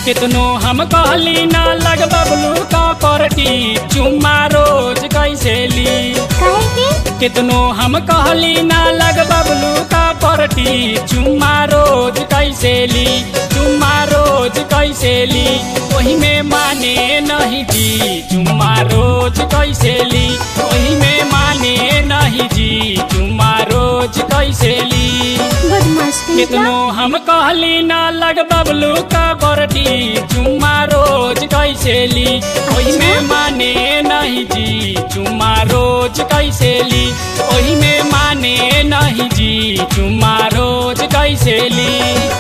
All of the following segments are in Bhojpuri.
कितनो हम कहली ना लग बबलू का परटी चुम्मा रोज कैसे ली काहे के कितनो हम कहली ना लग बबलू का परटी चुम्मा रोज कैसे ली चुम्मा रोज कैसे ली वही में माने नहीं जी चुम्मा रोज कैसे ली वही में माने नहीं जी चुम्मा रोज कैसे ली बदमाश कहीं कितनो हम कहली ना लग बबलू का बरटी चुम्मा रोज कैसे ली ओही में माने नहीं जी चुम्मा रोज कैसे ली ओही में माने नहीं जी चुम्मा रोज कैसे ली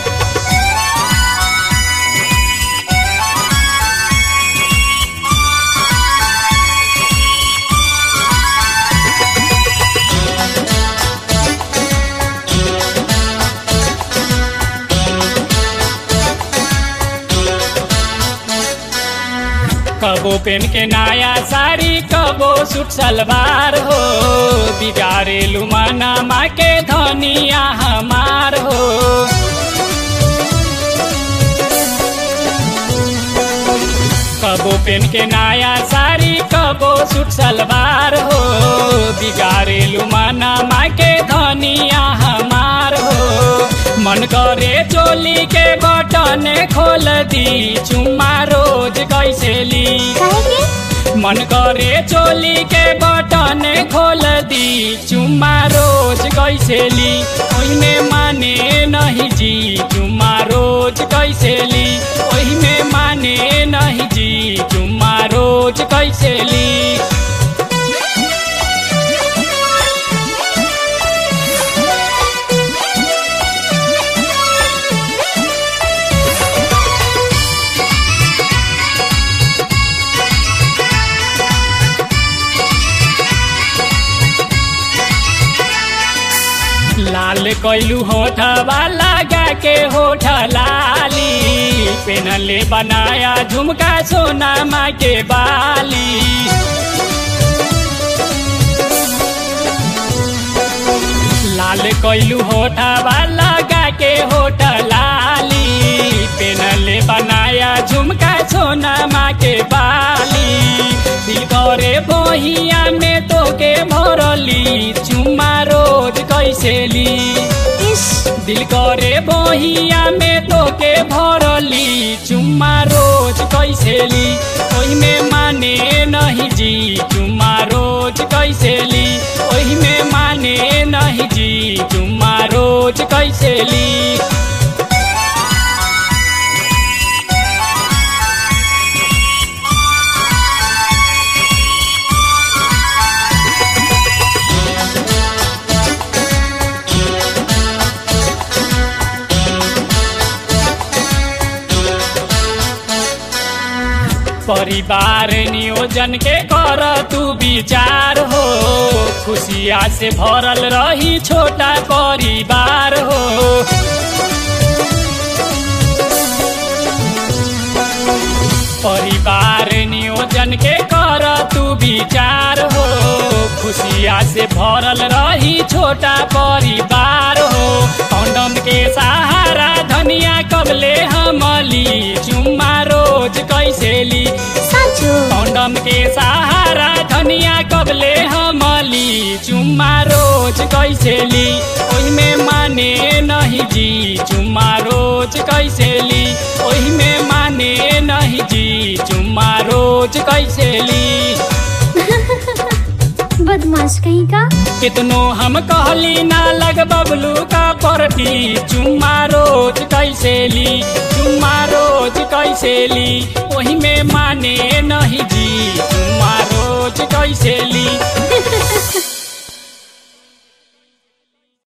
कबो पेन के नया साड़ी कबो सूट सलवार हो बिगाड़े लुमाना माँ के धनिया हमार हो कबो पेन के नया साड़ी कबो सूट सलवार हो बिगाड़े लुमाना माँ के धनिया हमार हो मन करे चोली के बटन खोल दी चुम्मा रोज कैसे ली काहे के मन करे चोली के बटन खोल दी चुम्मा रोज कैसे ली ओहिमे माने नहीं जी चुम्मा रोज कैसे ली ओहिमे माने नहीं जी चुम्मा रोज कैसे ली लाल कैलू होठवा लगा के होठ लाली पेनले बनाया झुमका सोना माँ के बाली लाल कैलू होठवा लगा के होठ लाली पेनले बनाया झुमका सोना माँ के बाली दिल करे बहिया में तो के भरली चुम्मा रोज कैसे ली इस दिल करे बहिया में तो के भरली चुम्मा रोज कैसे ली ओही में माने नहीं जी चुम्मा रोज कैसे ली ओही में माने नहीं जी चुम्मा रोज कैसे ली परिवार नियोजन के कर तू विचार हो खुशिया से भरल रही छोटा परिवार हो परिवार नियोजन के कर तू विचार हो खुशिया से भरल रही छोटा परिवार हो कौंडम के सहारा धनिया कबले हमली चुम्मा रोज कैसे ली साँचो कौंडम के सहारा धनिया कबले हमली चुम्मा रोज कैसे ली ओही में माने नहीं जी चुम्मा रोज कैसे ली ओही में माने नहीं जी चुम्मा रोज कैसे ली बदमाश कहीं का कितनो हम कहली ना लग बबलू का परती चुम्मा रोज कैसे ली चुम्मा रोज कैसे ली